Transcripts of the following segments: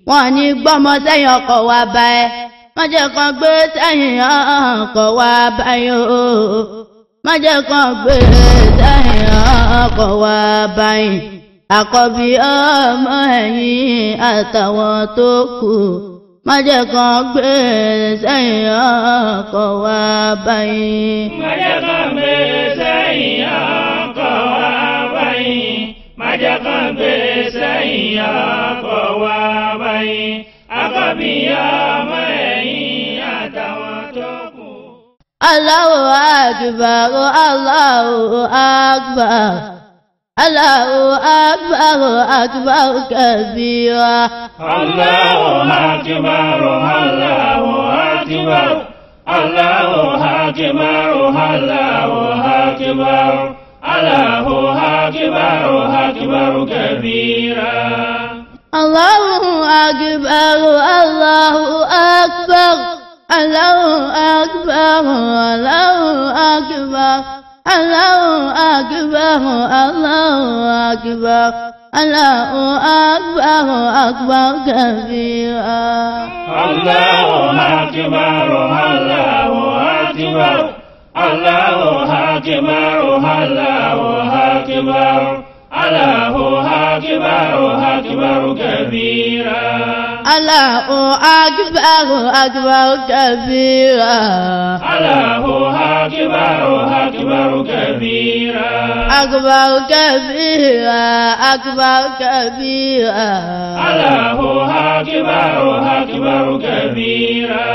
wọn ní gbọ́mọ sẹ́yìn ọkọ̀ wa bá ẹ má jẹ́ kan gbé sẹ́yìn ọkọ̀ wa báyìí o má jẹ́ kan gbé sẹ́yìn ọkọ̀ wa báyìí àkọ́bí ọmọ ẹ̀yìn àtàwọn tó kù má jẹ́ kan gbé sẹ́yìn ọkọ̀ wa báyìí. má jẹ́ kan gbé sẹ́yìn ọkọ̀ wa báyìí má jẹ́ kan gbé sẹ́yìn ọkọ̀ wa báyìí àkọ́bí ọmọ ẹ̀yìn àtàwọn tó kù. Allahu akbar Allahu akbar Allahu akbar akbar kabira. Allahu akbar Allahu akbar Allahu akbar Allahu akbar Allahu akbar akbar kabira. Allahu akbar Allahu akbar Allahu akbar Allahu akbar Allahu akbar Allahu akbar Allahu akbar akbar kabira. Allahu akbar Allahu akbar Allahu akbar Allahu akbar Allahu akbar akbar kabira. Allahu akbar akbar kabira. Allahu akbar akbar kabira. Akbar kabira akbar kabira. Allahu akbar akbar kabira.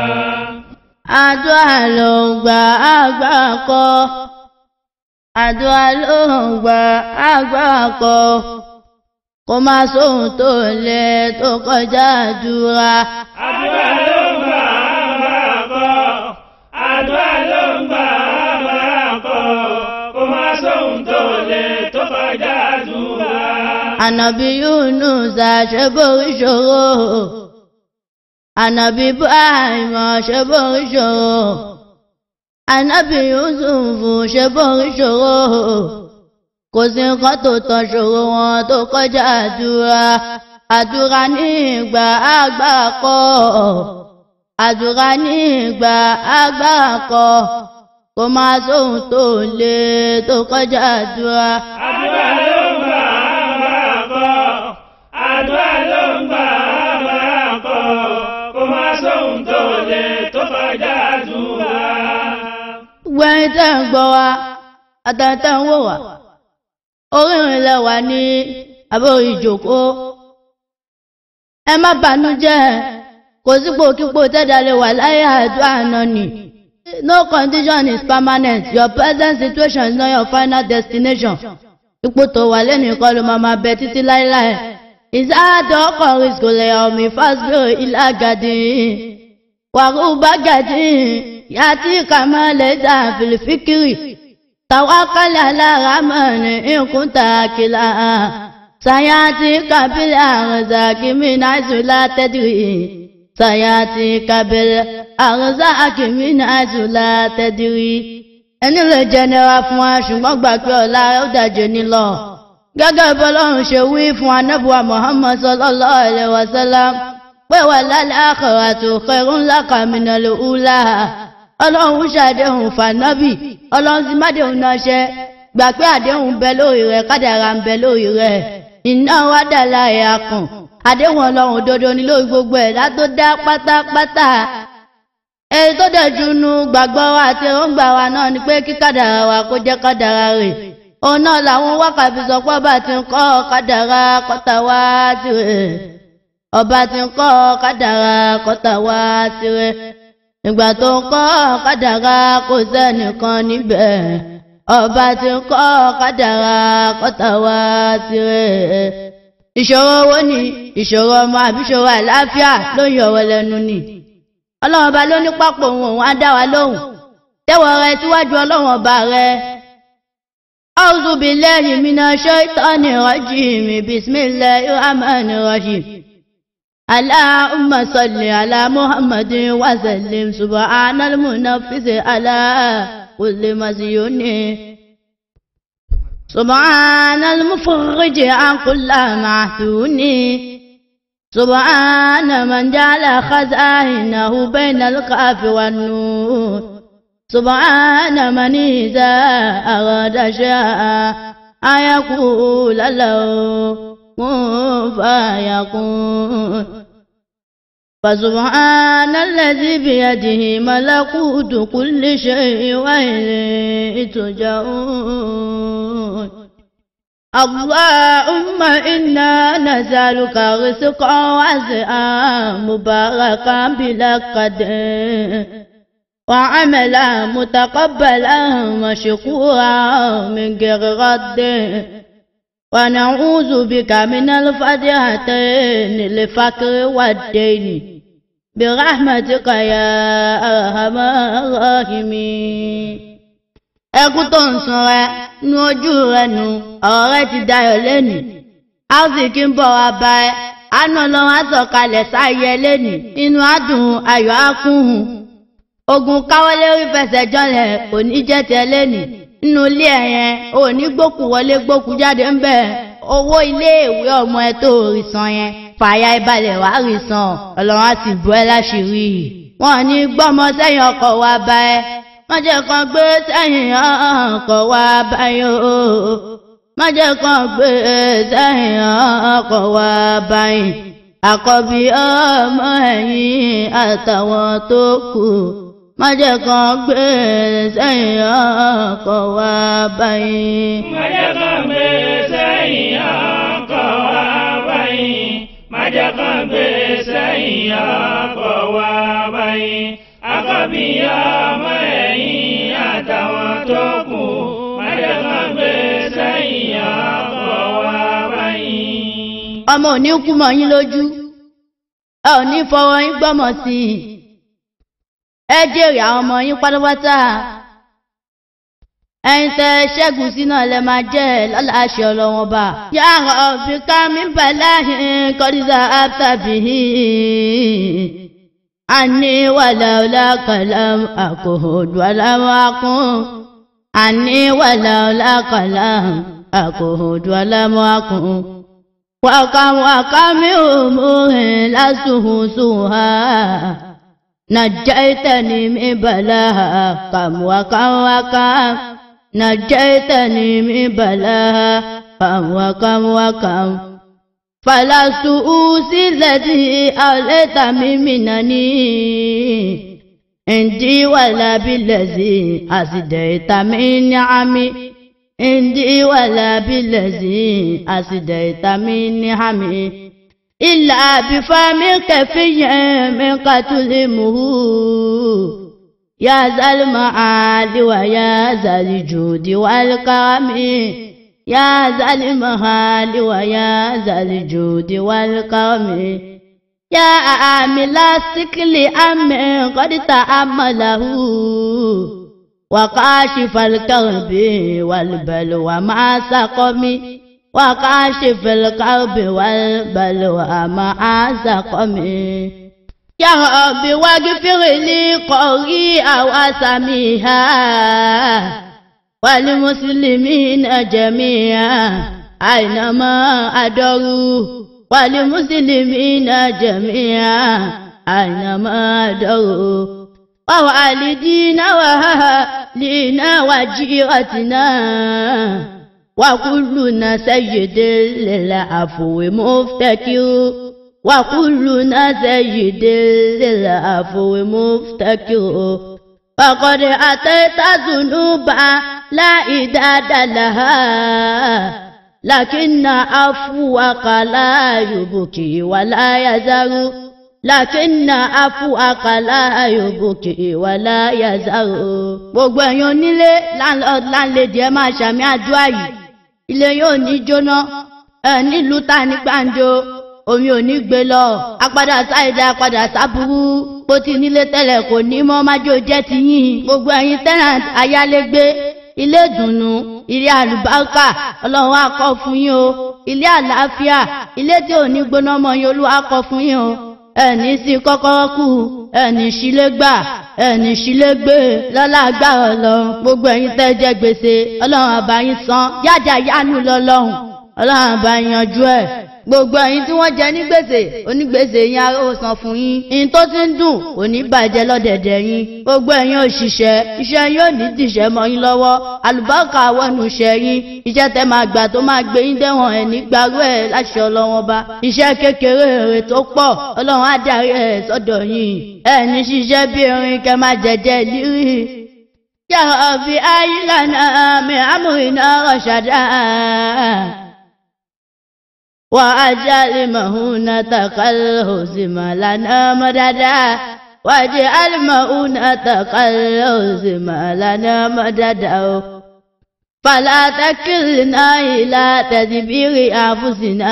Àdúrà ló ń gba àgbà kọ́. Àdúrà ló ń gba àgbà kọ́. Kò máa sóhun tó lè tó kọjá àdúrà. Àdúrà ló ń gbà àgbàkọ́. Àdúrà ló ń gbà àgbàkọ́. Kò má sóhun tó lè tó kọjá àdúrà. Ànàbí Yunus àṣeborí ṣòro. Ànàbí Ibrahim àṣeborí ṣòro. Ànàbí Yusuf ṣeborí ṣòro. Kò sí nǹkan tó tán ṣòro wọn tó kọjá àdúrà. Àdúrà ní ìgbà àgbà kọ́. Àdúrà ní ìgbà àgbà kọ́. Kò máa sóhun tó lè tó kọjá àdúrà. Àdúrà ló ń gbà àgbàkọ́. Àdúrà ló ń gbà àgbàkọ́. Kò má sóhun tó lè tó kọjá àdúrà. gbẹ̀yìn tẹ́ ń gbọ́ wa àtàtà ń wò wá orírin lẹ wà ní àbórí ìjòkó ẹ má bànújẹ́ kò sípò kípò tẹ́jà lè wà láyé àdúrà náà nì no condition is permanent your present situation is not your final destination ipò tó wà lẹ́nu ìkọ́ ló máa máa bẹ títí láéláé ìsáàdọ̀ ọkọ̀ rìsíkò lẹ́yà omi fásitì ilé àgàdì wàrúbá gàdì yàtí kàmálẹ̀ fìlìfìkìrì tàwákàlẹ̀ aláràmọ̀nì ìkúntà kìlà sayati kabila arzaki mina zula tadiri sayati kabila arzaki mina zula tadiri ẹni lè jẹnẹra fún wa ṣùgbọ́n gbà pé ọ̀la ó dàjẹ́ ní lọ gẹ́gẹ́ bọ́lọ́run ṣe wí fún anábùwà muhammad sallallahu alaihi wasallam pé wà lálẹ́ àkàrà tó kẹrún lákàmìnà lòúlà ọlọ́run ṣàdéhùn fànábì ọlọ́run sì mádéhùn náà ṣẹ gbà pé àdéhùn bẹ lórí rẹ kádàrà ń bẹ lórí rẹ iná wá dà láàyè akàn àdéhùn ọlọ́run òdodo ni lórí gbogbo ẹ̀dá tó dá pátápátá èyí tó dẹ̀ junu gbàgbọ́ wa àti èròǹgbà wa náà ni pé kí kádàrà wa kó jẹ́ kádàrà rẹ̀ òun náà làwọn wákàtí sọ pé ọba ti ń kọ́ kádàrà kọ́tà wá tirẹ̀ ọba ti ń kọ́ kádàrà kọ́tà wá tirẹ̀ ìgbà tó ń kọ́ kádàrá kò sẹ́nìkan níbẹ̀ ọba tí ń kọ́ kádàrá kọ́tà wá tirẹ̀. ìṣòro owó ni ìṣòro ọmọ àbí ìṣòro àlàáfíà ló ń yọ̀wọ̀ lẹ́nu ni. ọlọ́run ọba ló ní pápó òun òun á dá wa lóhùn tẹ́wọ̀ rẹ síwájú ọlọ́run ọba rẹ. a'udhu billahi minash shaitani rajim bismillahir rahmanir rahim. اللهم صل على محمد وسلم سبحان المنفس على كل مسيون سبحان المفرج عن كل محسون سبحان من جعل خزائنه بين الكاف والنون سبحان من إذا أراد شاء أن يقول له كن فيكون فسبحان الذي بيده ملكوت كل شيء وإليه ترجعون اللهم إنا نسألك رزقا واسعا مباركا بلا قدر وعملا متقبلا مشكورا من غير رد ونعوذ بك من الفجعتين الفقر والدين برحمتك يا أرحم الراحمين ẹkún tó ń sun rẹ nu ojú rẹ nu ọ̀rọ̀ rẹ ti dayọ̀ lẹ́nìí a ó sì kí ń bọ̀ wá bá ẹ àánú ọlọ́run á sọ̀kalẹ̀ sáyẹ lẹ́nìí inú adùn ayọ̀ á kún un ogun káwọlé orí fẹsẹ̀ jọlẹ̀ òní jẹ́ tẹ lẹ́nìí nínú ilé ẹ̀ yẹn òní gbókù wọlé gbókù jáde ń bẹ̀ owó iléèwé ọmọ ẹ tó rí san yẹn fàyà ìbalẹ̀ wá rí san ọlọ́run á sì bọ́ ẹ láṣìírí wọn ní gbọ́mọ sẹ́yìn ọkọ̀ wá bá ẹ májẹ̀ kan gbé sẹ́yìn ọkọ̀ wá báyọ̀ májẹ̀ kan gbé sẹ́yìn ọkọ̀ wá báyìí àkọ́bí ọmọ ẹ̀yìn àtàwọn tó kù májẹ̀ kan gbé sẹ́yìn ọkọ̀ wá báyìí. májẹ̀ kan gbé sẹ́yìn ọkọ̀ wá báyìí májẹ̀ kan gbé sẹ́yìn ọkọ̀ wá báyìí àkọ́bí ọmọ ẹ̀yìn àtàwọn tó kù májẹ̀ kan gbé sẹ́yìn ọkọ̀ wá báyìí. ọmọ ò ní kú mọ́ yín lójú ẹ ò ní fọwọ́ yín gbọ́mọ̀ sí i ẹ jèrè àwọn ọmọ yín pátápátá ẹ̀yin tẹ ṣẹ́gun sínú ọ̀lẹ́ máa jẹ́ lọ́la àṣẹ ọlọ́wọ́n bá. yàrá òbí ká mi bàlá kọ́dísà àtàbí àní wàlàólà kàlám àkòhòdù alámọ́akún àní wàlàólà kàlám àkòhòdù alámọ́akún. wàkàm wàkàmí òmùhìn lásùhùn sùhà. نجيتني من بلاها كم وكم وكم نجيتني من بلاها كم وكم وكم فلست أوصي الذي أوليت منني عندي ولا بالذي أسديت من نعمي عندي ولا بالذي أسديت من نعمي إلا بفمك في من قتلمه يا ذا المعاد ويا ذا الجود والكرم يا ذا المهال ويا ذا الجود والكرم يا عامل السكل أم قد تأمله وكاشف الكرب والبلوى مع سقمي وكاشف الكرب والبلوى مع سقمي يا رب واغفر لي قريئا وسميها والمسلمين جميعا أينما أدروا والمسلمين جميعا أينما أدروا ووالدينا وأهلنا وجيرتنا وكلنا سيد للعفو مفتكر وكلنا سيد للعفو مفتكر فقد أتيت ذنوبا لا إداد لها لكن عفوك لا يبكي ولا يزر لكن عفوك لا يبكي ولا يزر gbogbo ẹ̀yin onílé landlord landlady ẹ máa ṣàmì àdúrà yìí ilé yóò ní jóná ẹ nílùú ta ní gbàǹjo omi ò ní gbé lọ apadà sáìdá apadà sábúrú bó ti nílé tẹ́lẹ̀ kò ní mọ́ májò jẹ́ ti yín gbogbo ẹ̀yin tenant ayálégbé ilé ìdùnnú ilé àlùbáríkà ọlọ́run á kọ́ fún yín o ilé àlàáfíà ilé tí ò ní gbóná mọ́ yín olúwa á kọ́ fún yín o ẹni sí kọ́kọ́rọ́ kù ẹni sílé gbà ẹni sílé gbé lọ́lá agbára ọlọ́run gbogbo ẹ̀yin tẹ́ jẹ gbèsè ọlọ́run àbá yín san yájà yánu lọ́lọ́run ọlọ́run àbá yanjú ẹ̀ gbogbo ẹ̀yin tí wọ́n jẹ ní gbèsè onígbèsè yín aró san fún yín ìyìn tó ti ń dùn kò ní bàjẹ́ lọ́dẹ̀dẹ̀ yín gbogbo ẹ̀yin òṣìṣẹ́ iṣẹ́ yín ò ní dìṣẹ́ mọ́ yín lọ́wọ́ àlùbáríkà wọnú iṣẹ́ yín iṣẹ́ tẹ́ máa gbà tó máa gbé yín dẹ́wọ̀n ẹ̀ ní gbàrú ẹ̀ láṣẹ ọlọ́wọ́n bá iṣẹ́ kékeré èrè tó pọ̀ ọlọ́run á darí ẹ̀ sọ́dọ̀ yín ẹ̀ ní ṣiṣẹ́ bí erin kẹ́ máa jẹjẹ lírí. يا ربي أجلنا من أمرنا رشدا وأجعل مهونة كالهزم لنا مددا واجعل مهونة كالهزم لنا مددا فلا تكلنا إلى تدبير أنفسنا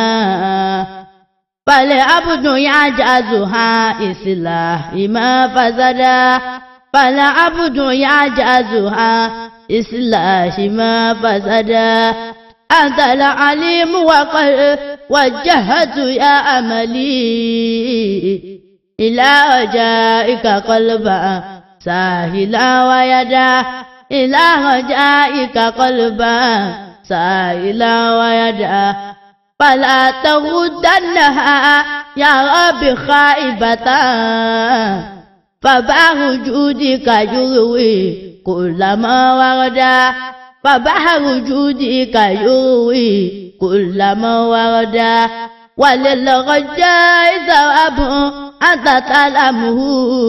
فالعبد يعجزها إصلاح ما فسدا فالعبد يعجزها إصلاح ما فسدا أنت العليم وقد وجهت يا أملي إلى رجائك قلبا ساهلا ويدا إلى رجائك قلبا ساهلا ويدا فلا تغدنها يا رب خائبة فبحر جودك يروي كل ما وردا فبحر جودك يروي كل ما وردا وللرجاء ثواب أنت تعلمه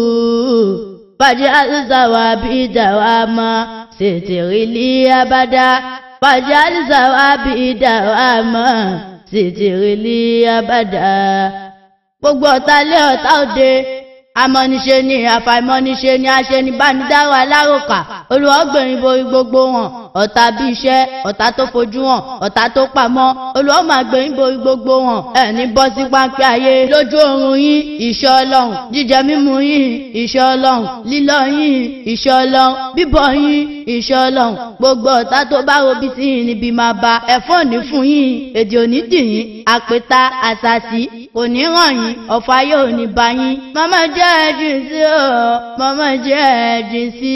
فاجعل ثوابي دواما ستر لي أبدا فاجعل ثوابي دواما ستر لي أبدا gbogbo ọ̀tá lé ọ̀tá òde amọ́niṣe ni àfàìmọ́niṣe ni aṣenibánidáwọ̀ aláròkà olùwọ́gbẹ̀rin borí gbogbo wọn ọ̀tá bí iṣẹ́ ọ̀tá tó fojú hàn ọ̀tá tó pamọ́ olùwọ́ máa gbẹ̀yìn borí gbogbo wọn ẹ̀ní bọ́ sí páńpẹ́ ayé lójú oorun yín ìṣọ́ ọlọ́run jíjẹ mímu yín ìṣọ́ ọlọ́run lílọ yín ìṣọ́ ọlọ́run bíbọ̀ yín ìṣọ́ ọlọ́run gbogbo ọ̀tá tó bá robi sí yín níbi máa ba ẹ̀fọ́ ní fún yín èdè òní dì yín àpẹta àṣàṣì kò ní ràn yín ọ̀fọ̀ ayé ò ní bá yín màmá jẹ́ ẹ̀jìn sí o màmá jẹ́ ẹ̀jìn sí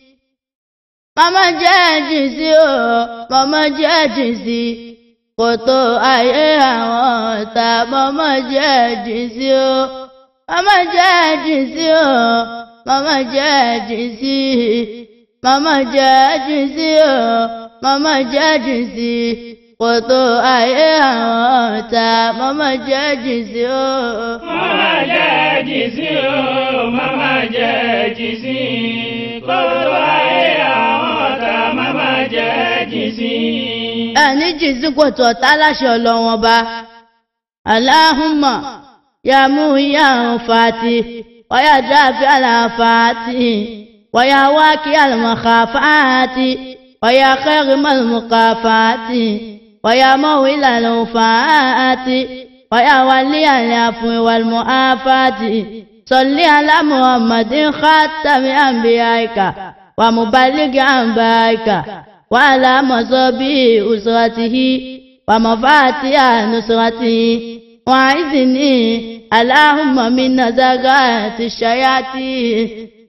màmá jẹ́ ẹ̀jìn sí o màmá jẹ́ ẹ̀jìn sí kòtò ayé àwọn ọ̀tá màmá jẹ́ ẹ̀jìn sí o màmá jẹ́ ẹ̀jìn sí o màmá jẹ́ ẹ̀jìn sí màmá jẹ́ ẹ̀jìn sí o màmá jẹ́ ẹ̀jìn sí kòtò ayé àwọn ọ̀tá màmá jẹ́ ẹ̀jìn sí o. Mama jẹ́ jìsí o, mama jẹ́ jìsí. Kótó ayé àwọn ọ̀tá, mama jẹ́ jìsí. ẹni jìn sí kòtò ọ̀tá láṣẹ ọlọ́wọ́n bá aláhùnmọ̀ ya mú ìyá àwọn fàtí wọ́yà dáàbí àlàfàtí wọ́yà wákì àlùmọ̀kà fàtí wọ́yà kẹ́rì mọ̀lùmọ̀kà fàtí wọ́yà mọ̀wé ìlànà fàtí wọ́yà wálé àlàfún ìwàlùmọ̀ àfàtí sọ̀lí alámùhàmmadin khátàmì àmbíyáìkà wàmùbálígì àmbáìkà وعلى مصابي أسرته ومفاتيح نصرته وعزني اللهم من نزغات الشياطين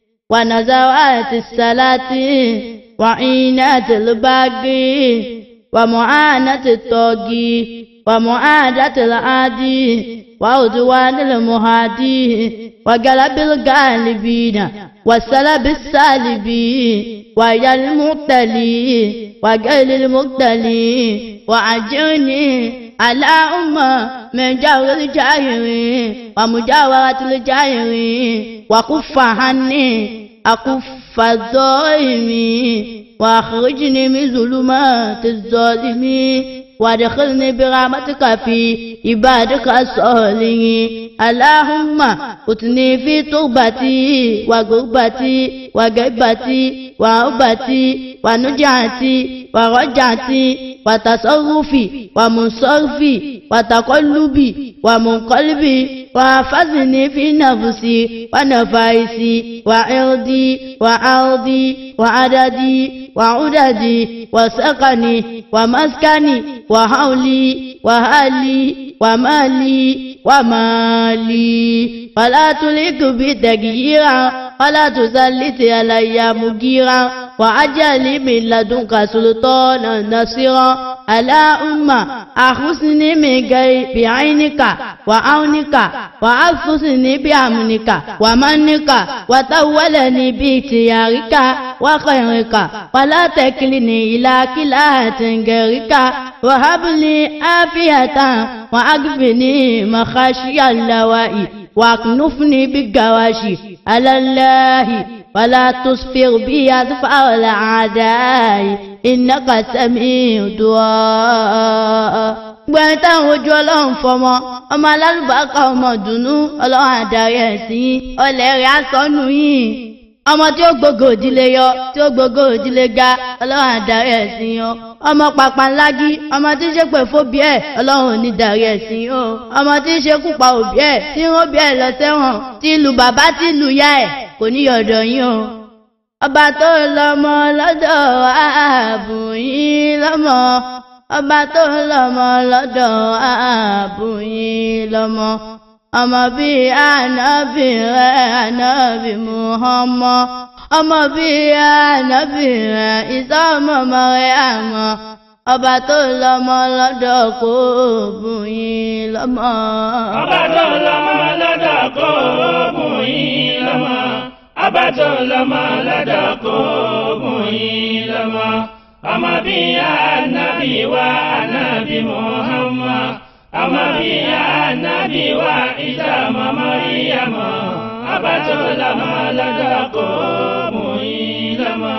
ونزوات السلاطين وعينات الباقي ومعاناة الطاغي ومعادة العادي وعدوان المهادي وقلب الغالبين وسلب السالبين ويا المبتلي وقيل المبتلي وعجرني على أمة من جور الجاهرين ومجاورة الجاهرين وكف عني أكف الظالمين وأخرجني من ظلمات الظالمين وادخلني برحمتك في عبادك الصالحين اللهم اتني في تربتي وغربتي وغيبتي وعربتي ونجعتي ورجعتي وتصرفي ومنصرفي وتقلبي ومنقلبي وحفظني في نفسي ونفايسي وعرضي وعرضي وعددي وعددي وسكني ومسكني وحولي وهالي ومالي ومالي فلا تلك بتغييرا ولا تسلط علي مجيرا وأجل من لدنك سلطانا نصيرا على أمة أخصني من غير بعينك وعونك وأخصني بأمنك ومنك وتولني باختيارك وخيرك ولا تكلني إلى كلاهة غيرك وهب لي عافية وأكفني مخاشي اللوائي واكنفني بالجواشي على الله ولا تصفر بي أطفال الأعداء إنك سميع دعاء gbẹ̀yìn táwọn ojú ọlọ́run fọmọ ọmọ alálùbáàkà ọmọ dùnú ọlọ́run àdarí ẹ̀ sí ọlẹ̀ rẹ̀ asọ́nù yìí ọmọ tí ó gbogbo òdílé yọ tí ó gbogbo òdílé ga ọlọ́run àdarí ẹ̀ sí yọ ọmọ pàpàǹlágí ọmọ tí ń ṣe pè fóbi ẹ̀ ọlọ́run ò ní darí ẹ̀ sí yọ ọmọ tí ń ṣe kúpa òbí ẹ̀ tí ń róbi ẹ̀ lọ sẹ́wọ̀n tí ìlú bàbá tí ìlú yá ẹ̀ kò ní yọ̀dọ̀ yín o ọba tó lọ́mọ lọ́dọ̀ ààbùyín lọ́mọ ọba tó lọ́mọ lọ́dọ̀ ààbùyín lọ́mọ ọmọ bíi ànábì rẹ ànábì Muhammad ọmọ bíi ànábì rẹ ìsọmọmọ rẹ àmọ́ ọba tó lọ́mọ lọ́dọ̀ kó bùyín lọ́mọ. ọba tó lọ́mọ lọ́dọ̀ kó bùyín lọ́mọ ọba tó lọ́mọ lọ́dọ̀ kó bùyín lọ́mọ ọmọ bíi ànábì wa ànábì Muhammad ọmọ bíi ànábì wa Ìsá ọmọ Màríyámà ọba tó lọ́mọ lọ́dọ̀ kó bùyín lọ́mọ.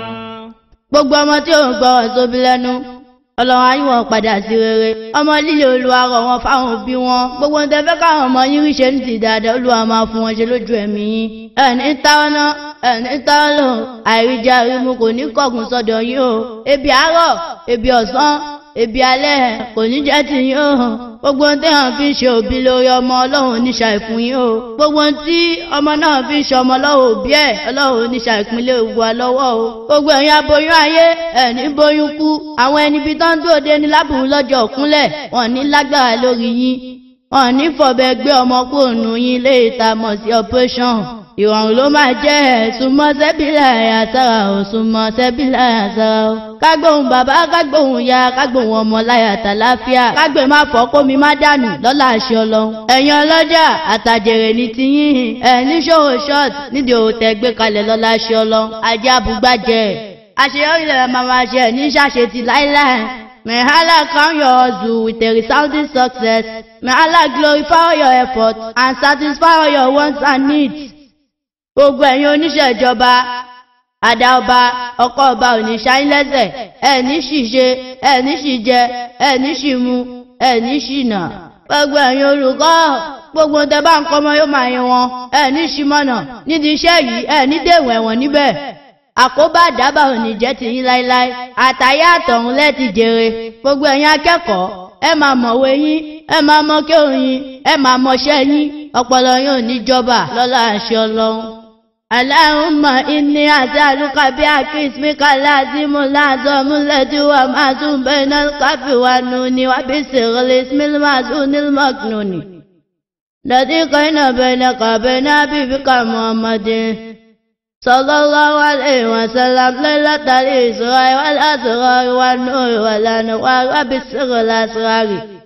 gbogbo ọmọ tí ò ń gbọ́ ọ̀sọ́bí lẹ́nu ọlọ́run ayé wọn padà sí rere ọmọ líle olúwa rọ̀ wọn fáwọn òbí wọn gbogbo ń tẹ́fẹ́ káwọn ọmọ yín ríṣẹ́ ní ti dáadáa olúwa máa fún wọn ṣe lójú ẹ̀mí yín ẹ̀ní táwọn náà ẹ̀ní táwọn lò àìríjà rímu kò ní kọ̀gùn sọ́dọ̀ yín o ebi àárọ̀ ebi ọ̀sán ebi alẹ́ kò ní jẹ́ ti yín o gbogbo ohun téèyàn fi ń ṣe òbí lórí ọmọ ọlọ́run oníṣà ìfún yín o gbogbo ohun tí ọmọ náà fi ń ṣe ọmọ lọ́wọ́ òbí ẹ̀ ọlọ́run oníṣà ìpínlẹ̀ ògùn alọ́wọ́ o gbogbo ẹ̀yin aboyún ayé ẹ̀ní bóyún kú àwọn ẹni bí tán dúró dé ní lábùrú lọ́jọ́ òkúnlẹ̀ wọn ní lágbára lórí yín wọn ní fọ̀bẹ gbé ọmọ kúrò nù yín lé ìta mọ̀ sí operation ìrọ̀rùn ló máa jẹ́ ẹ̀sùnmọ́ sẹ́bílà àyàsára ò súnmọ́ sẹ́bílà àyàsára ò. kágbóhùn bàbá kágbóhùn ya kágbóhùn ọmọ láyàtà láfíà kágbé má fọ́ kómi má dànù lọ́la àṣẹ ọlọ́run. ẹ̀yin ọlọ́jà àtàjèrè ní tiyín ẹ̀ ní ṣòwò short nídìí òwò tẹ́ gbé kalẹ̀ lọ́la àṣẹ ọlọ́run ajé abúgbàjẹ́ àṣeyọrí lẹ́la máa máa ṣe ní ṣàṣetì láíláì. May Allah crown your hustle with a resounding success. May Allah glorify your effort and satisfy all your wants and needs gbogbo ẹ̀yin oníṣẹ́ ìjọba àdá ọba ọkọ ọba òní ṣáyín lẹ́sẹ̀ ẹ̀ní ṣìṣe ẹ̀ní ṣìjẹ ẹ̀ní ṣìmu ẹ̀ní ṣìnà gbogbo ẹ̀yin olùkọ́ gbogbo tẹ bá ń kọ́ ọmọ yóò máa yin wọn ẹ̀ní ṣìmọ̀nà nídìí iṣẹ́ yìí ẹ̀ní dèwọ̀n ẹ̀wọ̀n níbẹ̀ àkóbá àdábà òní jẹ́ ti yín láéláé àtàyé àtọ̀hún lẹ́ẹ̀tì jèrè gbogbo ẹ̀yin akẹ́kọ̀ọ́ ẹ máa mọ̀wé yín ẹ máa mọ kéwòn yín ẹ máa mọṣẹ́ yín ọpọlọ yín ò ní jọba lọ́lá àṣẹ ọlọ́run. اللهم إني أسألك باسمك العظيم الأعظم الذي هو معصوم بين القاف والنون وبسر الاسم المعصوم المكنون الذي كان بينك وبين حبيبك محمد صلى الله عليه وسلم ليلة الإسراء والأسرار والنور والأنوار وبسر الأسرار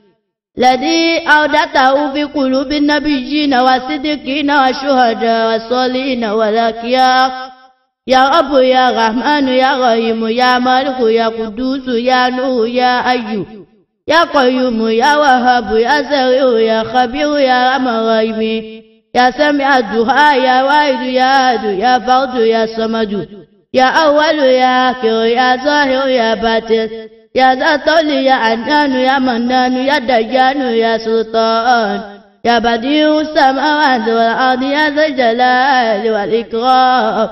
الذي أودته في قلوب النبيين والصديقين والشهداء والصالحين والأكيار يا رب يا رحمن يا رحيم يا مالك يا قدوس يا نور يا أيوب يا قيوم يا وهاب يا سريع يا خبير يا رحم الرحيم يا سميع الدعاء يا واحد يا أحد يا فرد يا صمد يا أول يا آخر يا ظاهر يا باطن يا ذا الطول يا عنان يا منان يا ديان يا سلطان يا بديع السماوات والأرض يا ذا الجلال والإكرام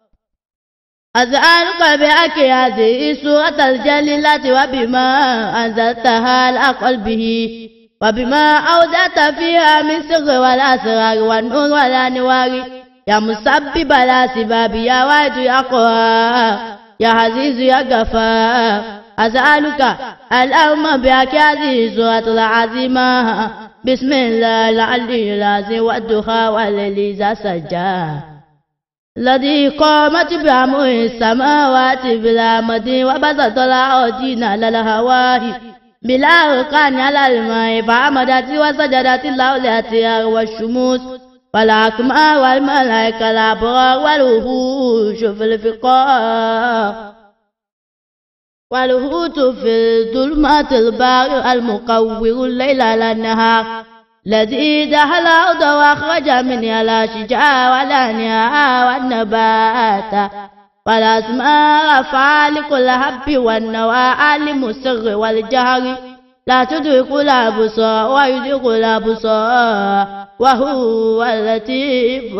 أسألك بأك هذه السورة الجليلة وبما أنزلتها على قلبه وبما أودعت فيها من سر والأسرار والنور والأنوار يا مسبب الأسباب يا واحد يا قهار يا عزيز يا غفار أسألك اللهم بك هذه السورة العظيمة بسم الله العلي العظيم والدخاء والليل سجى الذي قامت بأمر السماوات بلا مد وبسط الأرضين على الهواء بلا أركان على الماء فعمدت وسجدت الأولياء والشموس والأكمام والملائكة الأبرار والوحوش في الفقار والهوت في ظلمات البار المكور الليل على النهار الذي دخل الأرض وأخرج منها الأشجار والأنهار والنبات والأسماء فالق الحب والنوى عالم السر والجهر لا تدرك الأبصار ويدرك الأبصار وهو اللطيف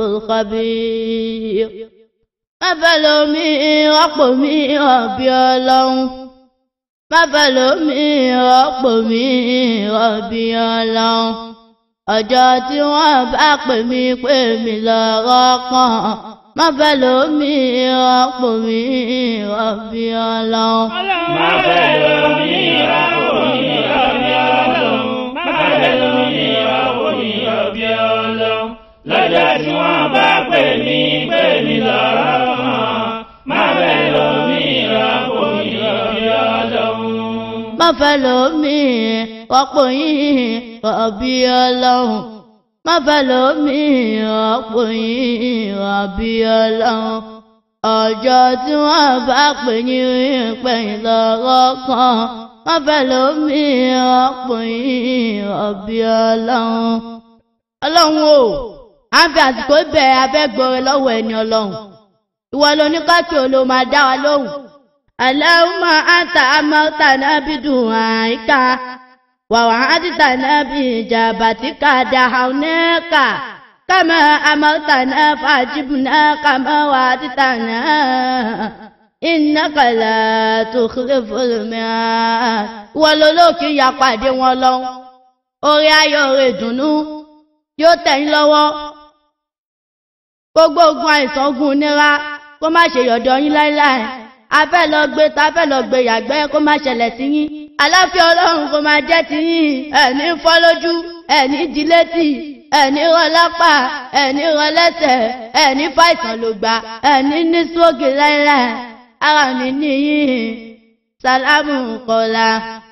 الخبير má fẹ́ lómi rọ́pò mi ọ̀bí ọlọ́run má fẹ́ lómi rọ́pò mi ọ̀bí ọlọ́run ọjọ́ tí wọ́n bá pè mí pè mí lọ́rọ́ kan má fẹ́ lómi rọ́pò mi ọ̀bí ọlọ́run. má fẹ́ lómi rọ́pò mi ọ̀bí ọlọ́run má fẹ́ lómi rọ́pò mi ọ̀bí ọlọ́run lọ́jọ́ tí wọ́n bá pè mí pè mí lọ́rọ́ kan má fẹ́ lómi rọ́pò mi ọ̀bí ọlọ́run. má fẹ́ lómi rọ́pò yín ọ̀bí ọlọ́run má fẹ́ lómi rọ́pò yín ọ̀bí ọlọ́run ọjọ́ tí wọ́n bá pè yín pè yín lọ́rọ́ kan má fẹ́ lómi rọ́pò yín ọ̀bí ọlọ́run ọlọ́run o à ń fi àsìkò bẹ̀ abẹ́gbọ̀rẹ̀ lọ́wọ́ ẹni ọlọ́run ìwọ ló ní káàkiri olóò máa dá wa lóhùn Allahumma anta amartana bidu'aika wa wa'adtana bi ijabatika dahawnaka kama amartana fajibna kama wa'adtana innaka la tukhliful mi'ad ìwọ ló lóòkì ya pàdé wọn lọ orí ayọ̀ rẹ̀ dùnú yóò tẹ̀yìn lọ́wọ́ gbogbo ogun àìsàn ogun nira kó má ṣe yọ̀dọ̀ yín láéláé a fẹ́ lọ gbé ta fẹ́ lọ gbé yàgbẹ́ kó má ṣẹlẹ̀ sí yín aláfíà ọlọ́run kó má jẹ́ ti yín ẹ̀ní fọ́ lójú ẹ̀ní di létí ẹ̀ní rọ lápá ẹ̀ní rọ lẹ́sẹ̀ ẹ̀ní fàìsàn ló gbà ẹ̀ní ní sóògì láéláé ara mi níyìn sálámù kọ́lá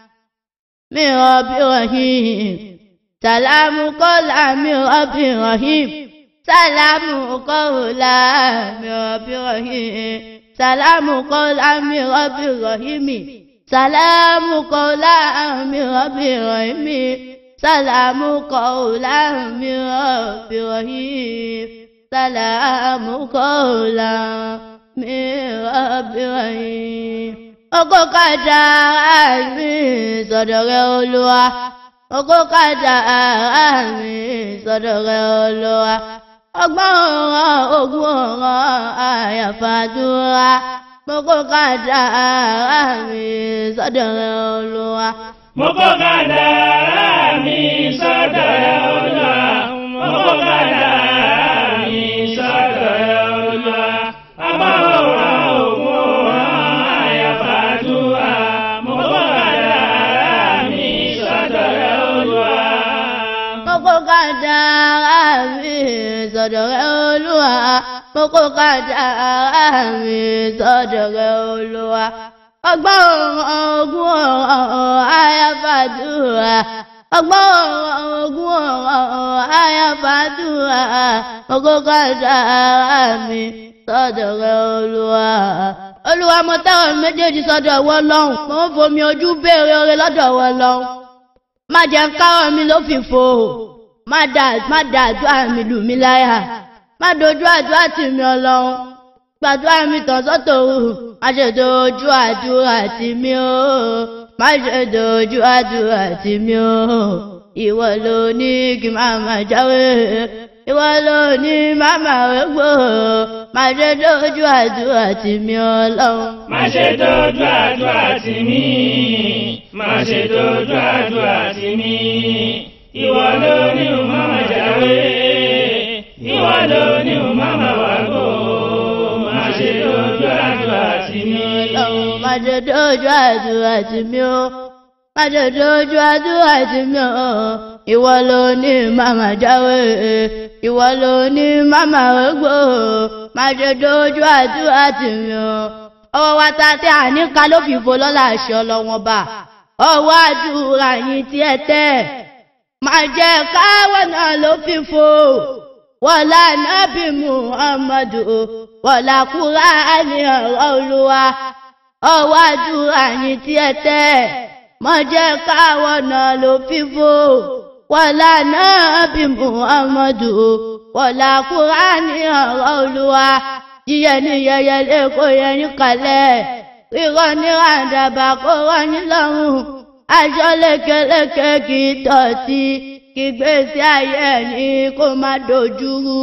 mi rọ̀ bí rọ̀hìn sàlámù kọ́lá mi rọ̀bì rọ̀hìm sàlámù kọ́lá mi rọ̀bì rọ̀hìm sàlámù kọ́lá mi rọ̀bì rọ̀hìmì sàlámù kọ́lá mi rọ̀bì rọ̀hìmì sàlámù kọ́lá mi rọ̀bì rọ̀hìm sàlámù kọ́lá mi rọ̀bì rọ̀hìm. Oko kàdá mi sọ̀dọ̀ rẹ̀ olúwa oko kàdà mi sọ́dọ̀ rẹ̀ olúwa ọgbọ́n ọ̀ràn ogún ọ̀ràn àyàfàdúrà oko kàdà mi sọ́dọ̀ rẹ̀ olúwa. mo kó kádàrá mi sọ́dọ̀ rẹ̀ olúwa mo kó kádàrá mi sọ́dọ̀ rẹ̀ olúwa ọgbọ́n ọ̀ràn ogún ọ̀ràn àyàfàdúrà mo kó kádàrá mi sọ́dọ̀ rẹ̀ olúwa. oko kàdà mi sọ́dọ̀ rẹ̀ olúwa oko kàdà mi sọ́dọ̀ rẹ̀ olúwa ọgbọ́n ọ̀ràn ogún ọ̀ràn àyàfàdúrà ọgbọ́n ọ̀ràn ogún ọ̀ràn àyàfàdúrà oko kàdà mi sọ́dọ̀ rẹ̀ olúwa. olúwa mo tẹ́wọ̀n méjèèjì sọ́dọ̀ ọwọ́ lọ́hùn mo ń fomi ojú béèrè oore lọ́dọ̀ ọwọ́ lọ́hùn. má jẹ́ ń káwọ́ mi ló fi fò má da má da àdúrà mi lù mí láyà má dojú àdúrà tì mí ọlọ́run gbàdúrà mi tàn sọ́tò òru má ṣe dojú àdúrà tì mí o má ṣe dojú àdúrà tì mí o ìwọ ló ní kí má má jáwé ìwọ ló ní má má wégbò má ṣe dojú àdúrà tì mí ọlọ́run. má ṣe dojú àdúrà tì mí má ṣe dojú àdúrà tì mí ìwọ ló ní màmá jáwé ìwọ ló ní màmá wàgbó má ṣe dojú àdúrà tì mí. ọlọ́run má ṣe dojú àdúrà tì mí o má ṣe dojú àdúrà tì mí o ìwọ ló ní màmá jáwé ìwọ ló ní màmá rògbò má ṣe dojú àdúrà tì mí o ọwọ́ wa ta tẹ́ àníkà ló fi fo lọ́la àṣẹ ọlọ́wọ́n bá ọwọ́ àdúrà yín tí ẹ tẹ́ máa jẹ́ káwọ́ náà ló fi fo wọ́lá nábì muhammadu wọ́lá kúránì ọ̀rọ̀ olúwa ọwọ́ àdúrà yín tí ẹ tẹ́ máa jẹ́ káwọ́ náà ló fi fo wọ́lá nábì muhammadu wọ́lá kúránì ọ̀rọ̀ olúwa yíyẹ ní yẹyẹ lẹ́kọ̀ọ́ yẹn ní kalẹ̀ rírọ́ ní ràǹdàbà kó rọ́ ní lọ́rùn aṣọ lékeleke kì í tọ̀tí kí gbèsè ayé ẹni kó má dojúrú.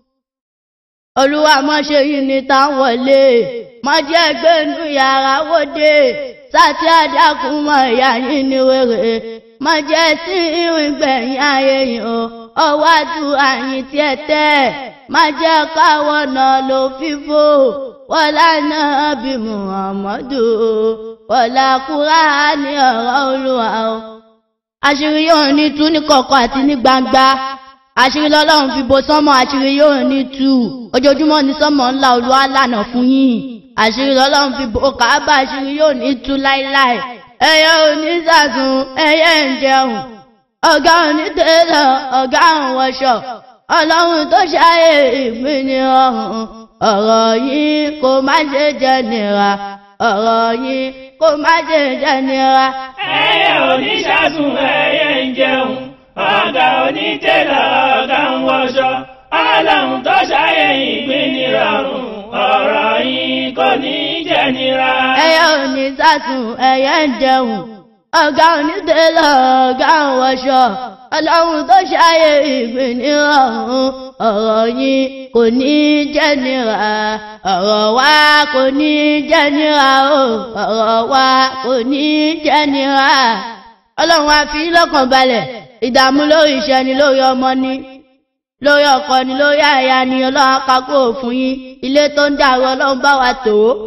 olúwa mọ́ṣẹ́ yìí ní táwọn wọlé mọ́jẹ́ gbẹ́nu yàrá wòde sátí àdàkùn mọ́ ìyá yín ní wèrè mọ́jẹ́ sí ìrìn gbẹ̀yìn ayé yìí o ọwọ́ àdúrà yín tiẹ̀ tẹ́ má jẹ́ káwọn náà ló fífò wọlá náà bí muhammadu wọlá kúránì ọ̀rọ̀ olúwa o. àṣírí yóò ní tú ní kọ̀kọ̀ àti ní gbangba àṣírí lọ́lọ́run fi bo sánmọ̀ àṣírí yóò ní tú ojoojúmọ́ ní sánmọ̀ ńlá olúwa lànà fún yín àṣírí lọ́lọ́run fi bo kàábà àṣírí yóò ní tú láíláí ẹyẹ òní sàsùn ẹyẹ ń jẹun ọ̀gá òní tẹ́lẹ̀ ọ̀gá òun wọṣọ ọlọ́run tó ṣàyè ìpín ní ọ̀hún ọ̀rọ̀ yìí kò má ṣe jẹ́ nira ọ̀rọ̀ yìí kò má ṣe jẹ́ nira. ẹyẹ oníṣàsùn ẹyẹ ń jẹun ọ̀gá onítẹ̀lẹ̀ ọ̀gá ń wọṣọ ọlọ́run tó ṣàyè ìpín nírọ̀rùn ọ̀rọ̀ yìí kò ní jẹ́ nira. ẹyẹ òní sàsùn ẹyẹ ń jẹun ọ̀gá onítẹ̀lẹ̀ ọ̀gá ń wọṣọ ọlọ́run tó ṣàyè ìpín nírọ̀rùn ọ̀rọ̀ yìí kò ní jẹ́ nira ọ̀rọ̀ wa kò ní jẹ́ nira o ọ̀rọ̀ wa kò ní jẹ́ nira. ọlọ́run á fi lọ́kàn balẹ̀ ìdààmú lórí iṣẹ́ ni lórí ọmọ ni lórí ọkọ ni lórí àyà ni ọlọ́run akákó fún yín ilé tó ń dàrú ọlọ́run bá wa tò ó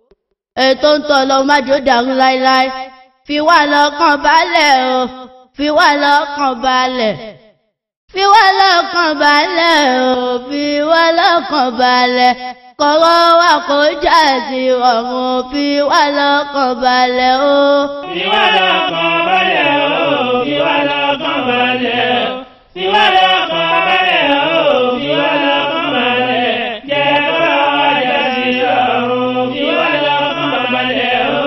ètò ń tọ́ ọlọ́run má jò dàrú láéláé fi wá lọ́kàn balẹ̀ o fi wá lọ́kàn balẹ̀ fi wá lọ́kàn balẹ̀ o fi wá lọ́kàn balẹ̀ kọ̀rọ̀ wa kò já sí ọ̀run fi wá lọ́kàn balẹ̀ o. fi wá lọ́kàn balẹ̀ o fi wá lọ́kàn balẹ̀ o fi wá lọ́kàn balẹ̀ o fi wá lọ́kàn balẹ̀ jẹ́ kọ́rọ̀ wa já sí ọ̀run fi wá lọ́kàn balẹ̀ o.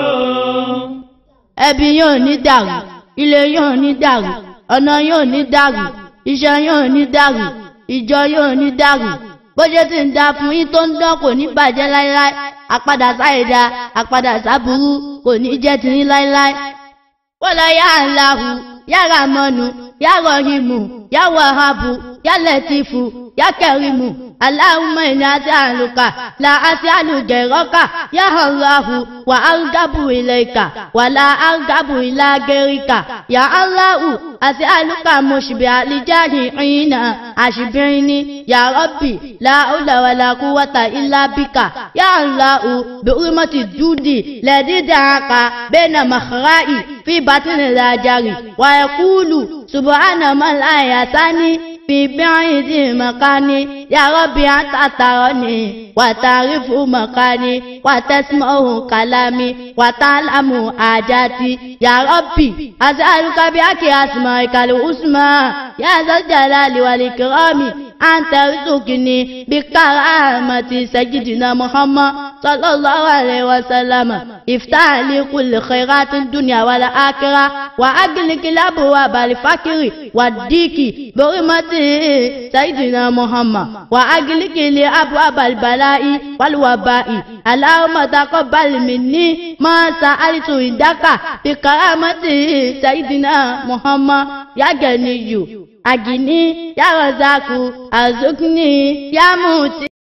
ẹbí yóò ní dàrú ilé yóò ní dàrú ọ̀nà yóò ní dàrú iṣẹ́ yóò ní dàrú ìjọ yóò ní dàrú bó ṣe ti ń da fún yín tó ń dán kò ní bàjẹ́ láéláé àpadà sáìdá àpadà sábúrú kò ní jẹ́ tiyín láéláé. wọ́lá yá aláhu yá ramọ́nu yá rọ̀hìmù yá wàhábù yá lẹ́tìfù yá kẹrìmù aláhùnmọ́ ìní àti àlùkà là àti àlùjẹ̀rọ́kà yá aláhu wà áńgábù ilẹ̀ ìkà wà là áńgábù ilẹ̀ agẹ́ríkà yá aláhu àti àlùkà mọ̀ṣibì àlìjáde ìrìnà àṣìbìrin ni yá rọ́bì láhùlàwàlà kúwàtà ilá bíkà yá aláhu bẹ̀rùmọ́tì dúdì lẹ́dídàáka bẹ́ẹ̀nà màkàráì fi bàtìnì làjàrì wà ẹ̀kúlù subhana man ayatani fi bi'idi makani ya rabbi anta tarani wa ta'rifu makani wa tasma'u kalami wa ta'lamu ajati ya rabbi as'aluka bi aki asma'ika al-husna ya zal jalali wal ikrami anta rizqini bi karamati sayyidina muhammad sallallahu alaihi wa sallam iftah li kulli khairatin dunya wal akhirah wa aglik al-abwab al-fakri والديك برمته سيدنا محمد وأجلك لي أبواب البلاء والوباء اللهم تقبل مني ما سألت عندك بكرامته سيدنا محمد يا غني أجني يا رزاق أرزقني يا موتي